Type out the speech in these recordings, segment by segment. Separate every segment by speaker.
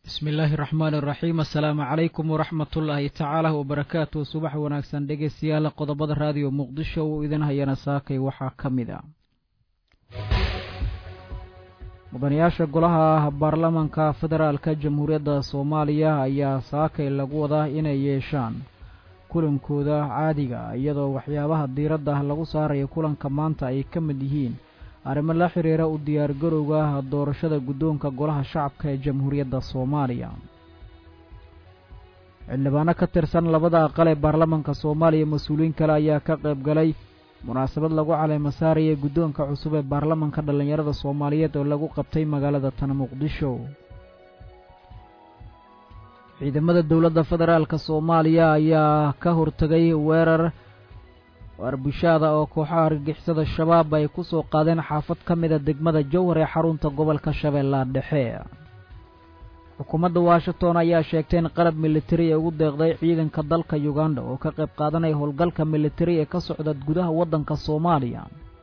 Speaker 1: bismi illaahi raxmaani raxiim assalaamu calaykum waraxmatullaahi tacaala wabarakaatu subax wanaagsan dhegeystayaal qodobada raadiyo muqdisho uu idin hayana saakay waxaa ka mid a mudanayaasha golaha baarlamanka federaalka jamhuuriyadda soomaaliya ayaa saakay lagu wadaa inay yeeshaan kulankooda caadiga iyadoo waxyaabaha diiradda lagu saarayo kulanka maanta ay ka mid yihiin arrimo la xiriira u diyaargarowga doorashada guddoonka golaha shacabka ee jamhuuriyadda soomaaliya xildhibaano ka tirsan labada aqal ee baarlamanka soomaaliya mas-uuliyiin kale ayaa ka qayb galay munaasabad lagu caleema saaraya guddoonka cusub ee baarlamanka dhallinyarada soomaaliyeed oo lagu qabtay magaalada tan muqdisho ciidamada dowladda federaalka soomaaliya ayaa ka hortegay weerar warbushaada oo kooxaha argagixisada shabaab ay ku soo qaadeen xaafad ka mida degmada jowhar ee xarunta gobolka shabeellaha dhexe xukuumadda washington ayaa sheegtay in qalab militari ee ugu deeqday ciidanka dalka uganda oo ka qayb qaadanaya howlgalka militari ee ka socda gudaha waddanka soomaaliya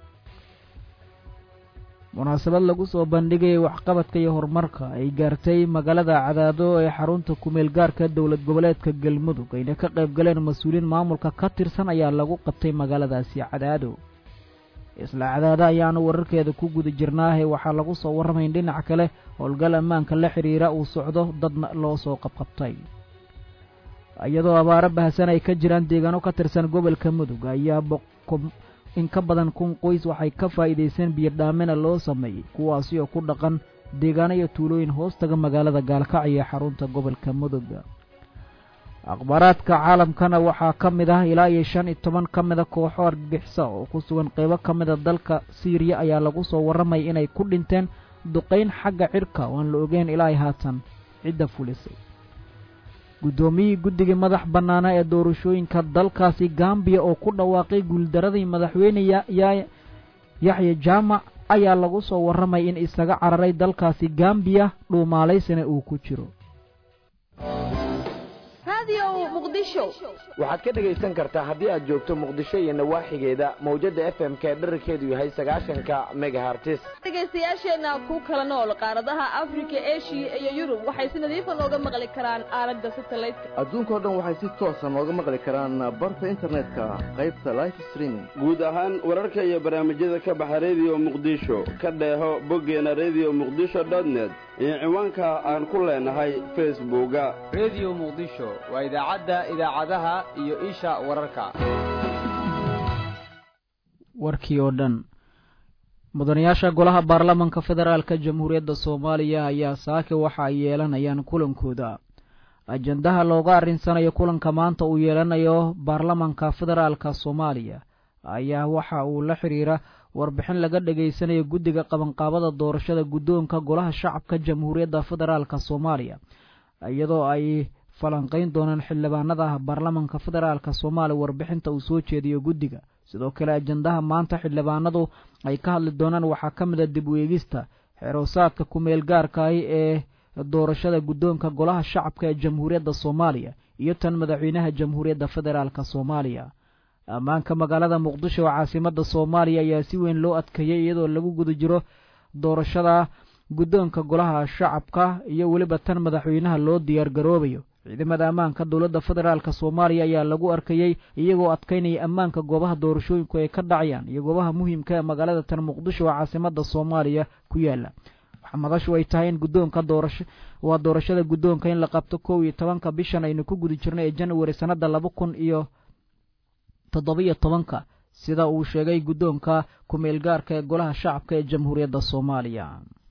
Speaker 1: munaasabad lagu soo bandhigayay waxqabadka iyo horumarka ay gaartay magaalada cadaado ee xarunta kumeel gaarka dowlad goboleedka galmudug ayna ka qayb galeen mas-uuliyiin maamulka ka tirsan ayaa lagu qabtay magaaladaasi cadaado isla cadaado ayaanu wararkeeda ku guda jirnaahe waxaa lagu soo warramayn dhinac kale howlgal ammaanka la xidhiira uu socdo dadna loo soo qabqabtay iyadoo abaaro bahasan ay ka jiraan deegaano ka tirsan gobolka mudug ayaa in ka badan kun qoys waxay ka faa'iidaysteen biyodhaamina loo sameeyey kuwaasi oo ku dhaqan deegaano iyo tuulooyin hoostaga magaalada gaalkacyo ee xarunta gobolka mudug akhbaaraadka caalamkana waxaa ka mid ah ilaa iyo shan iyo toban ka mida kooxo argagixisa oo ku sugan qeybo ka mida dalka siiriya ayaa lagu soo warramaya inay ku dhinteen duqayn xagga cirka oo aan la ogeyn ilaa ay haatan cidda fulisay guddoomiyihii guddigii madax bannaana ee doorashooyinka dalkaasi gambiya oo ku dhawaaqay guuldaradii madaxweyne yaxya jaamac ayaa lagu soo warramay in isaga cararay dalkaasi gambiya dhuumaalaysana uu ku jiro
Speaker 2: waxaad ka dhegaysan kartaa haddii aad joogto muqdisho iyo nawaaxigeeda mawjadda f m k dherarkeedu yahay sagaashanka megahartis
Speaker 3: dhegaystayaasheenna ku kala nool qaaradaha afrika eshiya iyo yurub waxay si nadiifa nooga maqli karaan aalada satelliteka
Speaker 4: adduunkao dhan waxay si toosa nooga maqli karaan barta internetka qaybta life streaming
Speaker 5: guud ahaan wararka iyo barnaamijyada ka baxa rediyo muqdisho ka dheeho boggeena rediyo muqdisho dotnet iyo ciwaanka aan ku leenahay facebooka
Speaker 6: rediyo muqdisho waa idaacadda idaacadaha iyo isha wararka
Speaker 1: warkii oo dhan mudanayaasha golaha baarlamanka federaalka jamhuuriyadda soomaaliya ayaa saake waxa ay yeelanayaan kulankooda ajandaha looga arrinsanayo kulanka maanta uu yeelanayo baarlamanka federaalka soomaaliya ayaa waxa uu la xidhiira warbixin laga dhegaysanayo guddiga qabanqaabada doorashada guddoonka golaha shacabka jamhuuriyadda federaalka soomaaliya iyadoo ay falanqayn doonaan xildhibaanada baarlamanka federaalka soomaaliya warbixinta uu soo jeediyo guddiga sidoo kale ajandaha maanta xildhibaanadu ay ka hadli doonaan waxaa ka mid a dib u eegista xeroosaadka ku-meel gaarkaahi ee doorashada guddoonka golaha shacabka ee jamhuuriyadda soomaaliya iyo tan madaxweynaha jamhuuriyadda federaalka soomaaliya ammaanka magaalada muqdisho oo caasimada soomaaliya ayaa si weyn loo adkeeyey iyadoo lagu guda jiro doorashada guddoonka golaha shacabka iyo weliba tan madaxweynaha loo diyaar garoobayo ciidamada ammaanka dowladda federaalk soomaaliya ayaa lagu arkayey iyagoo adkaynaya ammaanka goobaha doorashooyinku ay ka dhacayaan iyo goobaha muhiimka ee magaalada tan muqdisho oo caasimada soomaaliya ku yaala waxaa madashu ay tahay in guddoonka doorasho waa doorashada guddoonka in la qabto kow iyo tobanka bishan aynu ku guda jirnay ee januari sannada laba kun iyo toddobiyo tobanka sida uu sheegay guddoonka ku-meel gaarka ee golaha shacabka ee jamhuuriyadda soomaaliya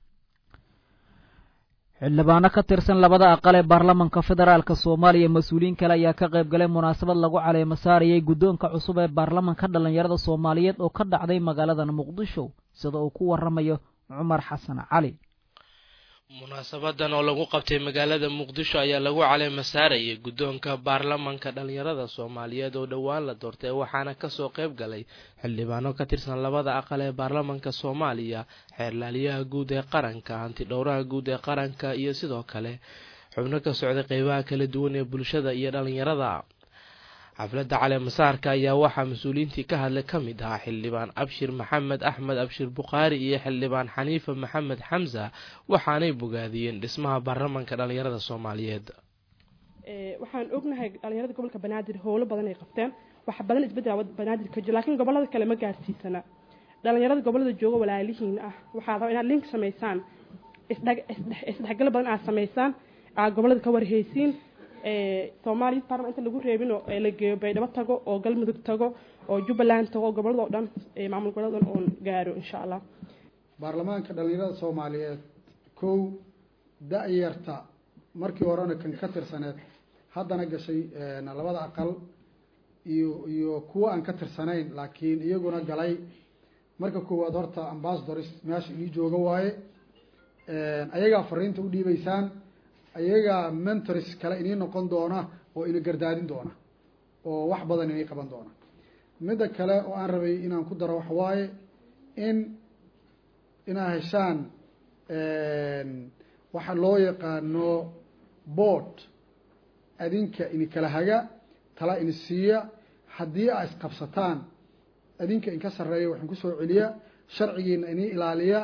Speaker 1: xildhibaano ka tirsan labada aqal ee baarlamanka federaalka soomaaliya mas-uuliyiin kale ayaa ka qayb galay munaasabad lagu caleemo saarayay guddoonka cusub ee baarlamanka dhallinyarada soomaaliyeed oo ka dhacday magaaladan muqdisho sida uu ku waramayo cumar xasan cali
Speaker 7: munaasabadan oo lagu qabtay magaalada muqdisho ayaa lagu caleema saarayay guddoonka baarlamanka dhallinyarada soomaaliyeed oo dhowaan la doortay waxaana kasoo qayb galay xildhibaano ka tirsan labada aqal ee baarlamanka soomaaliya xeerlaaliyaha guud ee qaranka hantidhowraha guud ee qaranka iyo sidoo kale xubno ka socday qeybaha kala duwan ee bulshada iyo dhallinyarada xafladda caleemasaarka ayaa waxaa mas-uuliyiintii ka hadlay ka mid ahaa xildhibaan abshir maxamed axmed abshir bukhaari iyo xildhibaan xaniifa maxamed xamsa waxaanay bogaadiyeen dhismaha baarlamanka dhalinyarada soomaaliyeed
Speaker 8: waxaan ognahay dhalinyarada gobolka banaadir howlo badan ay qabteen wax badan isbedela banaadir ka jiro laakiin gobolada kale ma gaarsiisana dhalinyarada gobolada jooga walaalihiin ah waxaa raba inaad link samaysaan isdhexgalo badan aad samaysaan aad gobolada ka warheysiin soomaaliya parliament inta lagu reebino la geeyo baydhabo tago oo galmudug tago oo jubbaland tago oo gobolada oo dhan maamul gobolada dhan oon gaaro insha allah
Speaker 9: baarlamaanka dhalinyarada soomaaliyeed kow da-yarta markii horena kan ka tirsaneed haddana gashay labada aqal iyo iyo kuwa aan ka tirsanayn laakiin iyaguna galay marka koowaad horta ambassadors meesha inii jooga waaye ayagaa fariinta u dhiibeysaan ayagaa mentors kale inii noqon doona oo ina gardaadin doona oo wax badan inay qaban doona midda kale oo aan rabay inaan ku daro waxawaaye in inaa heshaan waxa loo yaqaano board adinka ini kala haga tala ini siiya haddii aa isqabsataan adinka inka sarreeya waxaan kusoo celiya sharcigiina inii ilaaliya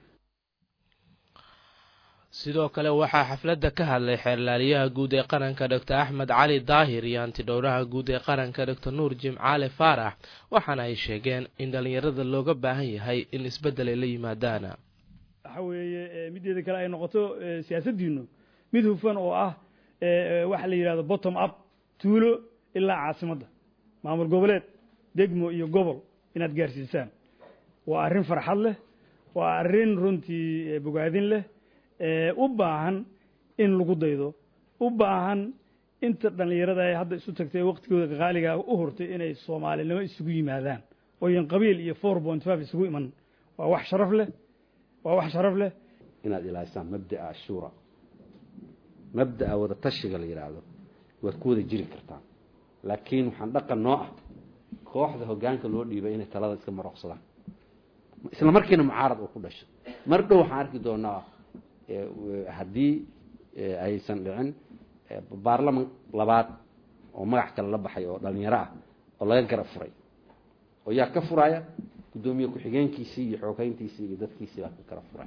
Speaker 7: sidoo kale waxaa xafladda ka hadlay xeerlaaliyaha guud ee qaranka doctor axmed cali daahir iyo antidhowraha guud ee qaranka doctor nuur jimcaale faarax waxaana ay sheegeen in dhallinyarada looga baahan yahay in isbeddel ay la yimaadaan
Speaker 10: waxa weeye mideeda kale ay noqoto siyaasaddiinu mid hufan oo ah waxa la yidhahdo bottom up tuulo ilaa caasimadda maamul goboleed degmo iyo gobol inaad gaarsiisaan waa arrin farxad leh waa arrin runtii bogaadin leh u baahan in lagu daydo u baahan inta dhallinyarada ay hadda isu tagtay waqtigooda qaaligaa u hurtay inay soomaalinimo isugu yimaadaan ooyan qabiil iyo four point five isugu iman waa wax sharaf leh waa wax sharaf leh
Speaker 11: inaad ilaalisaan mabda'a ashuura mabda'a wada tashiga la yidhaahdo waad ku wada jiri kartaan laakiin waxaan dhaqan noo ah kooxda hoggaanka loo dhiibay inay talada iska maroqsadaan isla markiina mucaarad uu ku dhasho mar dhow waxaan arki doonaa haddii aysan dhicin baarlaman labaad oo magac kale la baxay oo dhalinyaro ah oo laga gara furay oo yaa ka furaya guddoomiye ku-xigeenkiisii iyo xoogeyntiisii iyo dadkiisii baa ka kala furay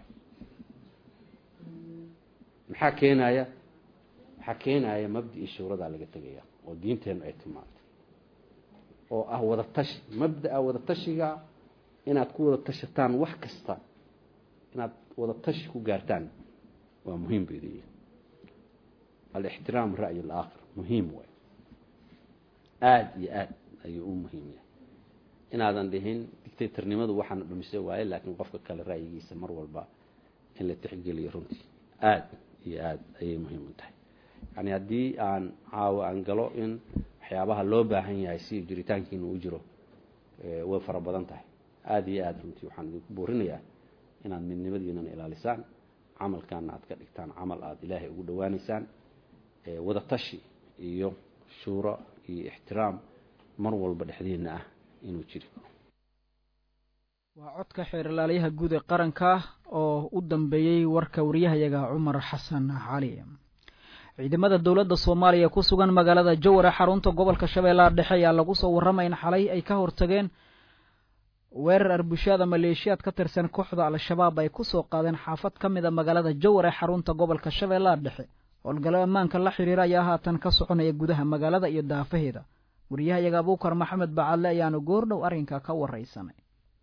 Speaker 11: maxaa keenaya waxaa keenaya mabda-ii shuuradaa laga tegaya oo diinteenu ay tilmaantay oo ah wada tashi mabda-a wada tashiga inaad ku wada tashataan wax kasta inaad wada tashi ku gaartaan waa muhiim bay leeyihin alixtiraam ra'yi alaakhir muhiim waay aada iyo aad ayuu u muhiim yahay inaadan dhihin dictatornimadu waxaana dhumise waaye laakiin qofka kale ra'yigiisa mar walba in la tixgeliyo runtii aada iyo aada ayay muhiim u tahay yani haddii aan caawo aan galo in waxyaabaha loo baahan yahay si jiritaankiina u jiro way fara badan tahay aada iyo aada runtii waxaan idinku buurinayaa inaad midnimadiinana ilaalisaan camalkaana aad ka dhigtaan camal aada ilaahay ugu dhawaaneysaan wada tashi iyo shuuro iyo ixtiraam mar walba dhexdiina ah inuu jiri
Speaker 1: waa codka xeerlaaliyaha guud ee qaranka oo u dambeeyey warka wariyahayaga cumar xasan cali ciidamada dowladda soomaaliya ku sugan magaalada joware xarunta gobolka shabeellaha dhexe ayaa lagu soo warramay in xalay ay ka hortageen weerar arbushaada maleeshiyaad ka tirsan kooxda al-shabaab ay kusoo qaadeen xaafad ka mid a magaalada joware xarunta gobolka shabeellaha dhexe howlgallo ammaanka la xiriira ayaa haatan ka soconaya gudaha magaalada iyo daafaheeda wariyahayaga abuukar maxamed bacadle ayaanu goordhow arrinka ka waraysanay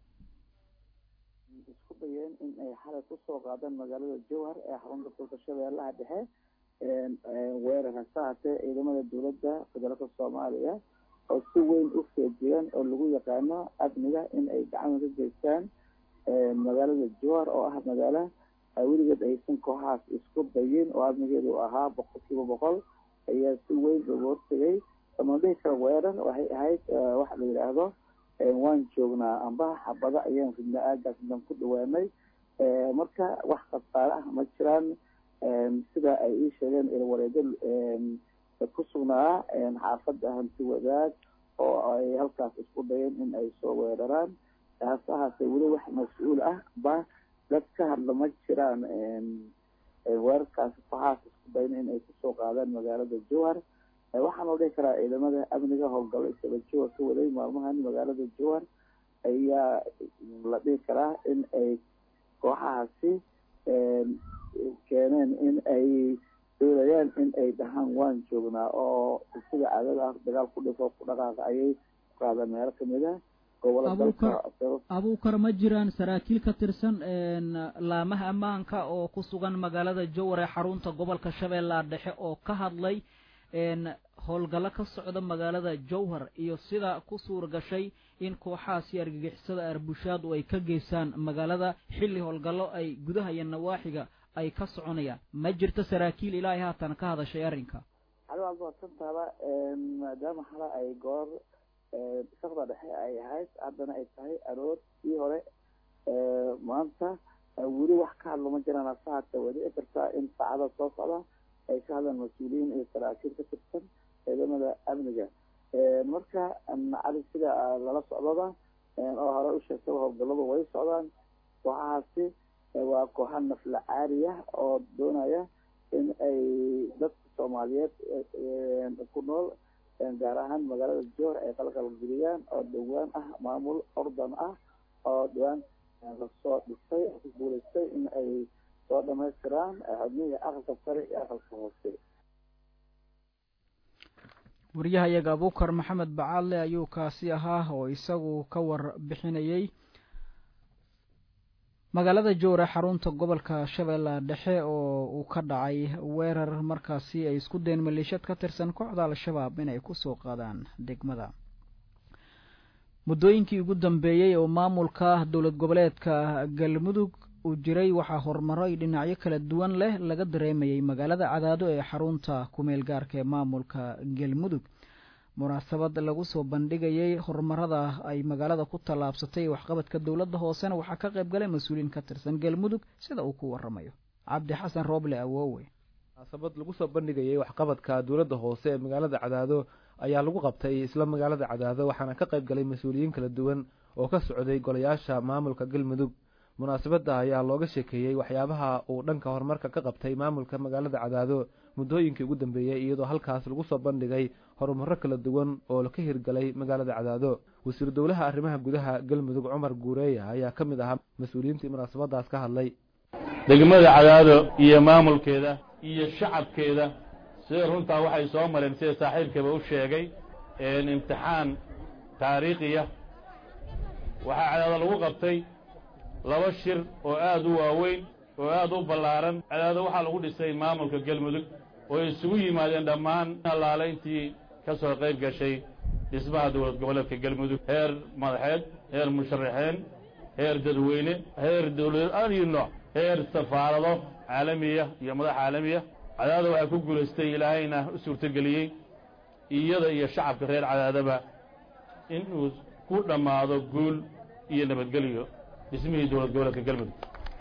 Speaker 12: isku dayeen in ay xalay kusoo qaadaan magaalada jowhar ee xarunta gobolka shabeellaha dhexe weerar hase haatee ciidamada dowladda federaalka soomaaliya oo si weyn u feejigan oo lagu yaqaano amniga in ay gacan ka geystaan magaalada jowhar oo ah magaalo weligeed aysan kooxaas isku dayin oo amnigeedu ahaa boqol kiiba boqol ayaa si weyn looga hortegay ama dhihi kara weerar waxay ahayd waxa la yidhaahdo waan joognaa amba xabado ayaan ridna aagaas dan ku dhawaanay marka wax khasaare ah ma jiraan sida ay ii sheegeen ilwareedo ku sugnaa xaafadda hanti wadaag oo ay halkaas isku dayeen in ay soo weeraraan hase ahaatee weli wax mas-uul ah ba dad ka hadla ma jiraan weerarkaas kooxaas isku dayn in ay kusoo qaadaan magaalada jowhar waxaanu dhihi karaa ciidamada amniga howlgallo isaba jowar ka waday maalmahan magaalada jowar ayaa la dhihi karaa in ay kooxahaasi keeneen in ay doonayaan in ay dhahaan waan joognaa oo sida caadada ah dagaal ku dhifo ku dhaqaaqa ayay qaadaan meelo kamid ah
Speaker 1: abuukar ma jiraan saraakiil ka tirsan laamaha ammaanka oo ku sugan magaalada jowar ee xarunta gobolka shabeellaha dhexe oo ka hadlay howlgallo ka socda magaalada jowhar iyo sida ku suur gashay in kooxahaasi argagixisada arbushaadu ay ka geysaan magaalada xilli howlgallo ay gudaha iyo nawaaxiga ay ka soconayaan ma jirto saraakiil ilaahay haatan ka hadashay arrinka
Speaker 12: adigaad waadsantaaba maadaama hala ay goor sakda dhexe ay ahayd haddana ay tahay aroortii hore maanta weli wax ka hadlo ma jiraan hase haatee way dhici kartaa in saacada soo socda ay ka hadlaan mas-uuliyiin iyo saraakiil ka tirsan ciidamada amniga marka cali sida lala socdaba oo hore u sheegtaba howlgalladu way socdaan kooxahaasi waa kooxa nafla caari ah oo doonaya in ay dadka soomaaliyeed ku nool gaar ahaan magaalada joor ay qalqalgeliyaan oo dhowaan ah maamul ordan ah oo dhowaan lasoo dhisay ku guulaystay in ay soo dhamaystiraan xubnihii aqalka sare iyo aqalka hoose
Speaker 1: waryahayaga abuukar maxamed bacaadle ayuu kaasi ahaa oo isagu ka warbixinayey magaalada jowre xarunta gobolka shabeellaha dhexe oo uu ka dhacay weerar markaasi ay isku deen maleeshiyad ka tirsan kooxda al-shabaab inay kusoo qaadaan degmada muddooyinkii ugu dambeeyey oo maamulka dowlad goboleedka galmudug uu jiray waxaa horumaro ay dhinacyo kala duwan leh laga dareemayay magaalada cadaado ee xarunta kumeel gaarka ee maamulka galmudug munaasabad lagu soo bandhigayay horumarada ay magaalada ku tallaabsatay waxqabadka dowladda hoosena waxaa ka qayb galay mas-uuliyiin ka tirsan galmudug sida uu ku waramayo cabdi xasan rooble awoowe
Speaker 13: munaasabad lagu soo bandhigayay waxqabadka dowladda hoose ee magaalada cadaado ayaa lagu qabtay isla magaalada cadaado waxaana ka qayb galay mas-uuliyiin kala duwan oo ka socday golayaasha maamulka galmudug munaasabadda ayaa looga sheekeeyey waxyaabaha uu dhanka horumarka ka qabtay maamulka magaalada cadaado muddooyinkii ugu dambeeyey iyadoo halkaas lagu soo bandhigay horumaro kala duwan oo ka hirgalay magaalada cadaado wasiir dowlaha arrimaha gudaha galmudug cumar guureeya ayaa ka mid ahaa mas-uuliyiintii munaasabadaas ka hadlay
Speaker 14: degmada cadaado iyo maamulkeeda iyo shacabkeeda sida runtaa waxay soo mareen sida saaxiibkaba u sheegay imtixaan taariikhiya waxaa cadaado lagu qabtay laba shir oo aad u waaweyn oo aad u ballaaran cadaado waxaa lagu dhisay maamulka galmudug oo isugu yimaadeen dhammaan allaale intii ka soo qayb gashay dhismaha dowlad goboleedka galmudug heer madaxeed heer musharaxeen heer dadweyne heer dowlad ayo nooc heer safaarado caalamiya iyo madax caalamiya cadaado waxaa ku guulaystay ilaahayna u suurtogeliyey iyada iyo shacabka reer cadaadaba inuu ku dhammaado guul iyo nabadgelyo dhismihii dowlad goboleedka galmudug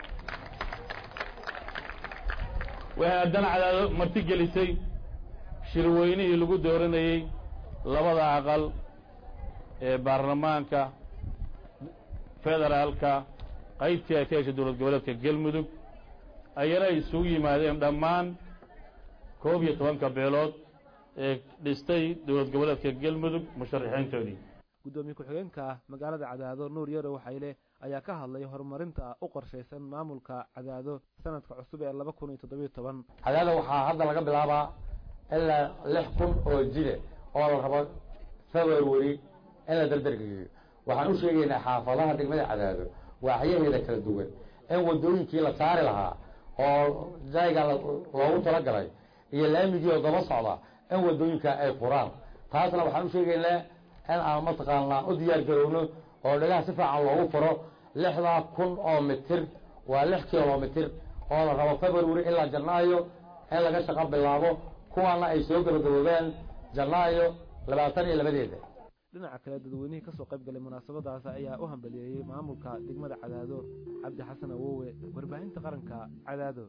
Speaker 14: waxay haddana cadaado marti gelisay shirweynihii lagu dooranayey labada aqal ee baarlamaanka federaalka qaybtii ay ka heshay dowlad goboleedka galmudug ayana ay isugu yimaadeen dhammaan koob iyo tobanka beelood ee dhistay dowlad goboleedka galmudug musharaxiintoodii
Speaker 13: guddoomiye ku-xigeenka magaalada cadaado nuur yarow xayle ayaa ka hadlay horumarinta u qorshaysan maamulka cadaado sanadka cusub ee laba kun iyo toddobiyo toban
Speaker 15: cadaado waxaa hadda laga bilaabaa ilaa lix kun oo jile oo la rabo february in la dardargeeyo waxaan u sheegaynaa xaafadaha degmada cadaado waaxyaheeda kala duwan in wadooyinkii la saari lahaa oo jayga loogu talagalay iyo laamigii oo daba socda in wadooyinka ay furaan taasna waxaan u sheegaynaa in aan mataqaanaa u diyaar garowno oo dhagaha si fiican loogu furo lixdaa kun oo mitir waa lix kilomitir oo la rabo february ilaa janaayo in laga shaqo bilaabo kuwaana ay soo gabagaboobaan janaayo labaatan iyo labadeeda
Speaker 13: dhinaca kale dadweynihii kasoo qayb galay munaasabadaas ayaa u hambaliyeeyey maamulka degmada cadaado cabdi xasan awowe warbaahinta qaranka cadaado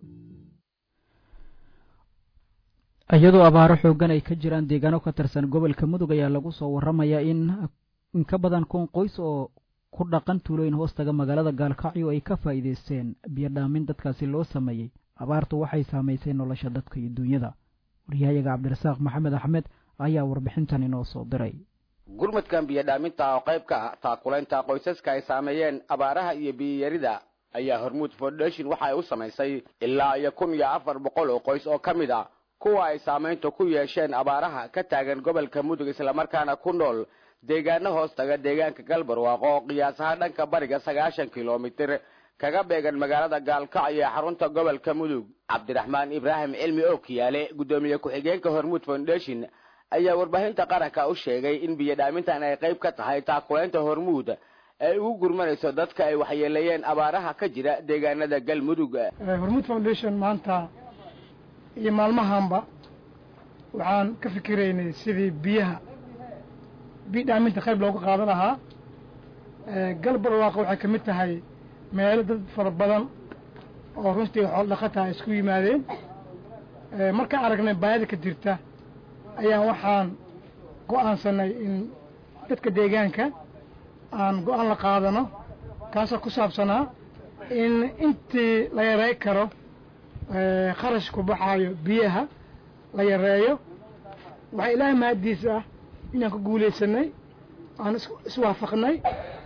Speaker 1: iyadoo abaaro xoogan ay ka jiraan deegaano ka tirsan gobolka mudug ayaa lagu soo waramayaa in in ka badan kun qoys oo ku dhaqan tuulooyin hoostaga magaalada gaalkacyo ay ka faa'iidaysteen biyo dhaamin dadkaasi loo sameeyey abaartu waxay saamaysay nolosha dadka iyo duunyada waryahayaga cabdirasaaq maxamed axmed ayaa warbixintan inoo soo diray
Speaker 2: gurmadkan biyodhaaminta oo qayb ka ah taakulaynta qoysaska ay saameeyeen abaaraha iyo biyiyarida ayaa hormuud foundation waxa ay u samaysay ilaa iyo kun iyo afar boqol oo qoys oo ka mid ah kuwa ay saamaynta ku yeesheen abaaraha ka taagan gobolka mudug islamarkaana ku nool deegaano hoos taga deegaanka galbarwaaqo oo qiyaas ahaan dhanka bariga sagaashan kilomitir kaga beegan magaalada gaalkacyo ee xarunta gobolka mudug cabdiraxmaan ibraahim cilmi ookiyaale guddoomiye ku-xigeenka hormuud foundation ayaa warbaahinta qaranka u sheegay in biyodhaamintan ay qayb ka tahay taakulaynta hormuud ay ugu gurmanayso dadka ay waxyeeleeyeen abaaraha ka jira deegaanada galmudug
Speaker 16: hormuud foundation maanta iyo maalmahanba waxaan ka fikiraynay sidii biyaha biyo dhaaminta qayb looga qaadan lahaa galbarwaaqo waxay ka mid tahay meelo dad fara badan oo runtii xool dhaqataha isku yimaadeen markaan aragnay baayada ka jirta ayaan waxaan go-aansanay in dadka deegaanka aan go-aan la qaadano kaasoo ku saabsanaa in intii la yarey karo kharash ku baxaayo biyaha la yareeyo waxaa ilaahay mahaddiis ah inaan ku guulaysanay aan iswaafaqnay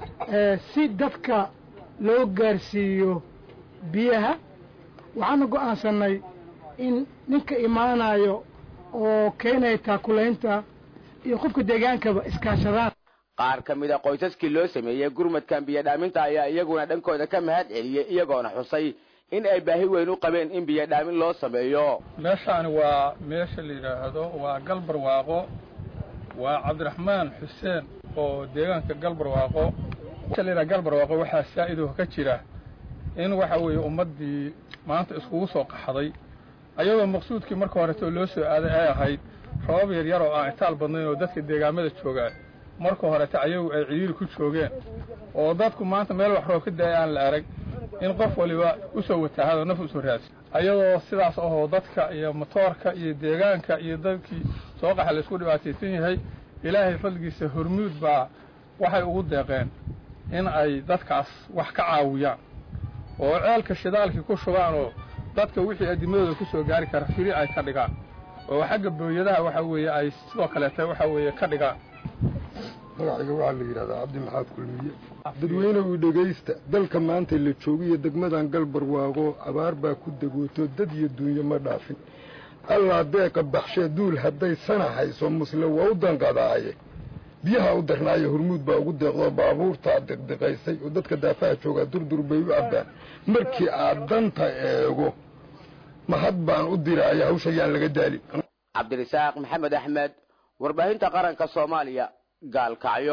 Speaker 16: si dadka loo gaarsiiyo biyaha waxaana go-aansanay in ninka imaanayo oo keenaya taakulaynta iyo qofka deegaankaba iskaashadaan
Speaker 2: qaar ka mid a qoysaskii loo sameeyey gurmadkan biyodhaaminta ayaa iyaguna dhankooda ka mahad celiyey iyagoona xusay in ay baahi weyn u qabeen in biyodhaamin loo sameeyo
Speaker 17: meeshaani waa meesha la yidhaahdo waa galbarwaaqo waa cabdiraxmaan xuseen oo deegaanka galbarwaaqo meesha la yidhaha galbarwaaqo waxaa saa-idoo ka jira in waxa weeye ummaddii maanta iskugu soo qaxday ayadoo maqsuudkii marka horetoo loo soo aaday ay ahayd rabab yar yar oo aan itaal badnayn oo dadka deegaamada joogaan marka horete ayagu ay cidhiiri ku joogeen oo dadku maanta meel wax roob ka daaya aan la arag in qof waliba u soo wataahado naf usoo raadsi ayadoo sidaas ahoo dadka iyo motoorka iyo deegaanka iyo dadkii soo qaxa laysku dhibaataysan yahay ilaahay fadligiisa hormuud baa waxay ugu deeqeen in ay dadkaas wax ka caawiyaan oo ceelka shidaalkii ku shubaan oo dadka wixii adimadooda ku soo gaari kara firi ay ka dhigaan oo xagga booyadaha waxa weeye ay sidoo kaleeta waxa weeye ka dhigaan
Speaker 18: magacayga waxaa la yidhahdaa cabdi maxaad kulmiye dadweynehu dhegaysta dalka maanta la joogiyo degmadan galbarwaaqo abaar baa ku degooto dad iyo duunyo ma dhaafin allaa deeqa baxshee duul hadday sana hayso musle waa u danqadaaye biyaha u darnaayo hormuud baa ugu deeqdoo baabuurtaa deqdeqaysay oo dadka daafaha joogaa durdur bay u cabbaan markii aad danta eego mahad baan u diraaya hawsha yaan laga daalin
Speaker 2: cabdirasaaq maxamed axmed warbaahinta qaranka soomaaliya gaalkacyo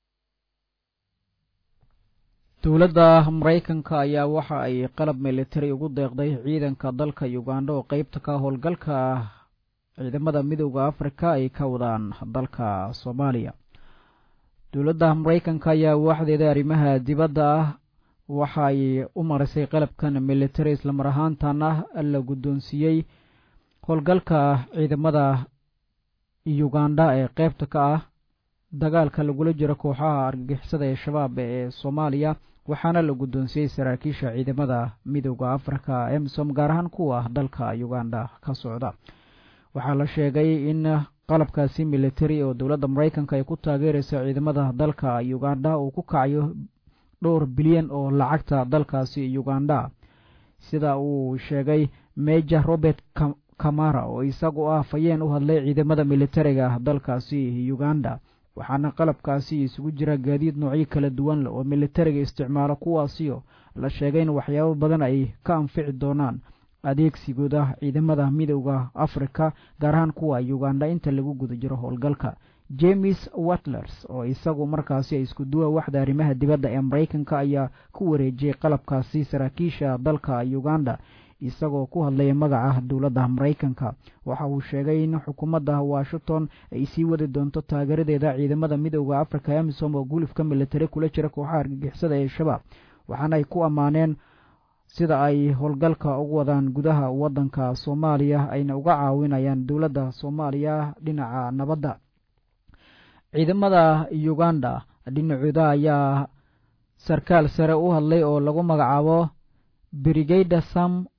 Speaker 1: dowladda maraykanka ayaa waxa ay qalab militari ugu deeqday ciidanka dalka uganda oo qeybta ka howlgalka ciidamada midooda afrika ay ka wadaan dalka soomaaliya dowladda maraykanka ayaa waaxdeeda arrimaha dibadda ah waxa ay u marisay qalabkan militari islamar ahaantan ah la guddoonsiiyey howlgalka ciidamada uganda ee qeybta ka ah dagaalka lagula jiro kooxaha argagixisada ee shabaab ee soomaaliya waxaana la guddoonsiyey saraakiisha ciidamada midooda afrika emsom gaar ahaan kuwa dalka uganda ka socda waxaa la sheegay in qalabkaasi militari oo dowladda maraykanka ay ku taageeraysa ciidamada dalka uganda uu ku kacayo dhowr bilyan oo lacagta dalkaasi uganda sida uu sheegay major robert kamara oo isagu ah fayeen u hadlay ciidamada militariga dalkaasi uganda waxaana qalabkaasi isugu jira gaadiid noocyo kala duwan leh oo militariga isticmaalo kuwaasiyo la sheegay in waxyaabo badan ay ka anfici doonaan adeegsigooda ciidamada midooda afrika gaar ahaan kuwa uganda inta lagu guda jiro howlgalka james watlers oo isagu markaasi isku duwa waxda arrimaha dibadda ee maraykanka ayaa ku wareejiyey qalabkaasi saraakiisha dalka uganda isagoo ku hadlaya magaca dowladda maraykanka waxa uu sheegay in xukuumadda washington ay sii wadi doonto taageeradeeda ciidamada midooda afrika emisom oo gulufka militari kula jira kooxaha argagixisada ee shabaab waxaana ay ku ammaaneen sida ay howlgalka ugu wadaan gudaha waddanka soomaaliya ayna uga caawinayaan dowladda soomaaliya dhinaca nabadda ciidamada uganda dhinacooda ayaa sarkaal sare u hadlay oo lagu magacaabo brigada sam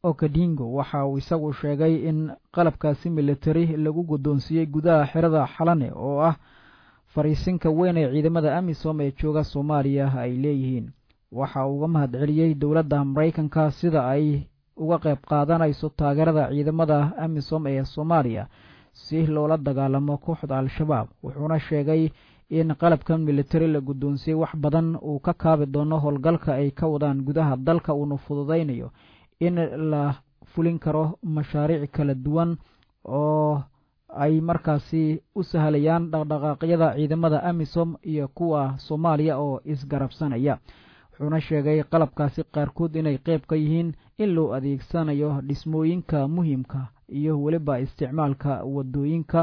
Speaker 1: okadingo waxa uu isagu sheegay in qalabkaasi militari lagu guddoonsiiyey gudaha xerada xalane oo ah fariisinka weyn ee ciidamada amisom ee jooga soomaaliya ay leeyihiin waxa uu uga mahad celiyey dowladda maraykanka sida ay uga qayb qaadanayso taageerada ciidamada amisom ee soomaaliya si loola dagaalamo kooxda al-shabaab wuxuuna sheegay in qalabkan militari la guddoonsiyey wax badan uu ka kaabi doono howlgalka ay ka wadaan gudaha dalka uuna fududaynayo in la fulin karo mashaariic kala duwan oo ay markaasi u sahlayaan dhaqdhaqaaqyada ciidamada amisom iyo kuwa soomaaliya oo isgarabsanaya wuxuuna sheegay qalabkaasi qaarkood inay qayb ka yihiin in loo adeegsanayo dhismooyinka muhiimka iyo weliba isticmaalka wadooyinka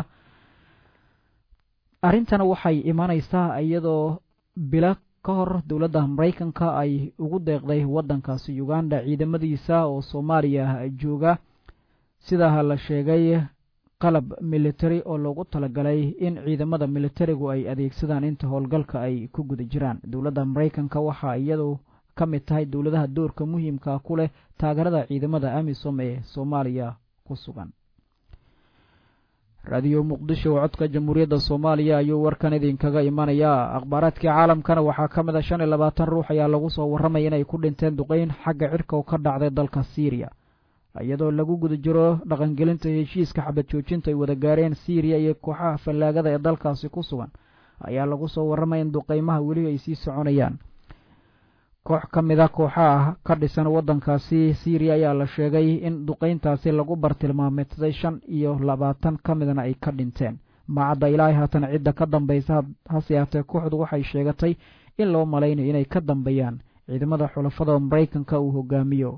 Speaker 1: arrintan waxay imanaysaa iyadoo bilo ka hor dowladda maraykanka ay ugu deeqday waddankaasi uganda ciidamadiisa oo soomaaliya jooga sidaa la sheegay qalab militari oo loogu talagalay in ciidamada militarigu ay adeegsadaan inta howlgalka ay ku guda jiraan dowladda maraykanka waxaa iyadu ka mid tahay dowladaha doorka muhiimka ku leh taageerada ciidamada amisom ee soomaaliya ku sugan raadiyo muqdisho oo codka jamhuuriyadda soomaaliya ayuu warkan idinkaga imanayaa akhbaaraadkii caalamkana waxaa ka mid a shan iyo labaatan ruux ayaa lagu soo warramaya inay ku dhinteen duqeyn xagga cirka oo ka dhacday dalka syriya iyadoo lagu guda jiro dhaqangelinta heshiiska xabad joojinta ay wada gaareen syriya iyo kooxaha fallaagada ee dalkaasi ku sugan ayaa lagu soo warramaya in duqeymaha weli ay sii soconayaan koox ka mid a kooxaha ka dhisan waddankaasi syriya ayaa la sheegay in duqeyntaasi lagu bartilmaameedsaday shan iyo labaatan ka midna ay ka dhinteen maacadda ilaahay haatan cidda ka dambaysa hase yaatee kooxdu waxay sheegatay in loo malaynayo inay ka dambeeyaan ciidamada xulafada maraykanka uu hogaamiyo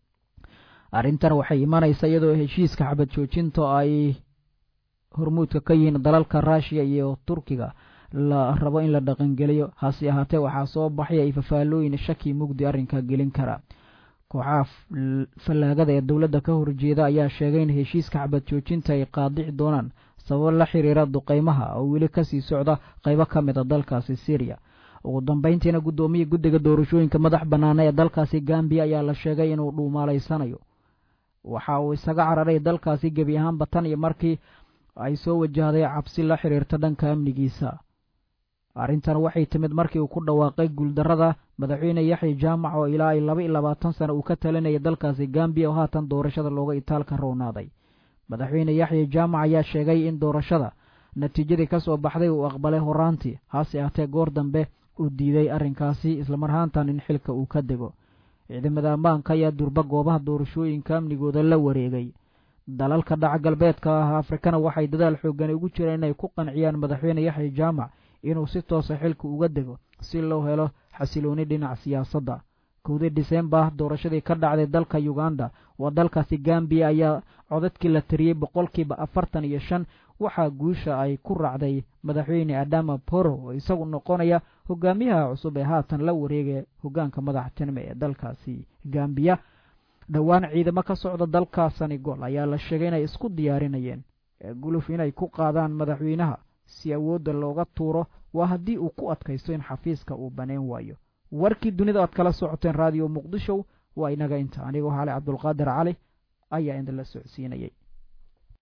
Speaker 1: arrintan waxay imanaysa iyadoo heshiiska xabad joojinta ay hormuudka ka yihiin dalalka ruushiya iyo turkiga la rabo in la dhaqangeliyo hase ahaatee waxaa soo baxaya ay fafaalooyin shaki mugdi arrinka gelin kara kooxaha fallaagada ee dowladda ka horjeeda ayaa sheegay in heshiiska xabad joojinta ay qaadici doonaan sababo la xiriira duqeymaha oo weli kasii socda qaybo ka mid a dalkaasi syriya ugu dambeyntiina guddoomiya guddiga doorashooyinka madax bannaana ee dalkaasi gambiya ayaa la sheegay inuu dhuumaalaysanayo waxa uu isaga cararay dalkaasi gebi ahaanba tan iyo markii ay soo wajahday cabsi la xiriirta dhanka amnigiisa arrintan waxay timid markii uu ku dhawaaqay guuldarrada madaxweyne yaxya jaamac oo ilaa ay laba iyo labaatan sano uu ka talinayay dalkaasi gambiya oo haatan doorashada looga itaalka roonaaday madaxweyne yaxya jaamac ayaa sheegay in doorashada natiijadii ka soo baxday uu aqbalay horaantii hase ahtee goor dambe uu diiday arrinkaasi islamar ahaantan in xilka uu ka dego ciidamada ammaanka ayaa durba goobaha doorashooyinka amnigooda la wareegay dalalka dhaca galbeedka ah afrikana waxay dadaal xoogan ugu jireen inay ku qanciyaan madaxweyne yaxya jaamac inuu si toosa xilka uga dego si loo helo xasilooni dhinac siyaasadda kowdii disembar doorashadii ka dhacday dalka uganda waa dalkaasi gambiya ayaa codadkii la tiriyey boqolkiiba afartan iyo shan waxaa guusha ay ku raacday madaxweyne adama boro oo isagu noqonaya hogaamiyaha cusub ee haatan la wareegaya hogaanka madaxtinimo ee dalkaasi gambiya dhowaan ciidamo ka socda dalka senegol ayaa la sheegay inay isku diyaarinayeen guluf inay ku qaadaan madaxweynaha si awoodda looga tuuro waa haddii uu ku adkaysto in xafiiska uu baneen waayo warkii dunida aad kala socoteen raadiyo muqdisho waa inaga inta anigoo hale cabdulqaadir cali ayaa idinla socodsiinayay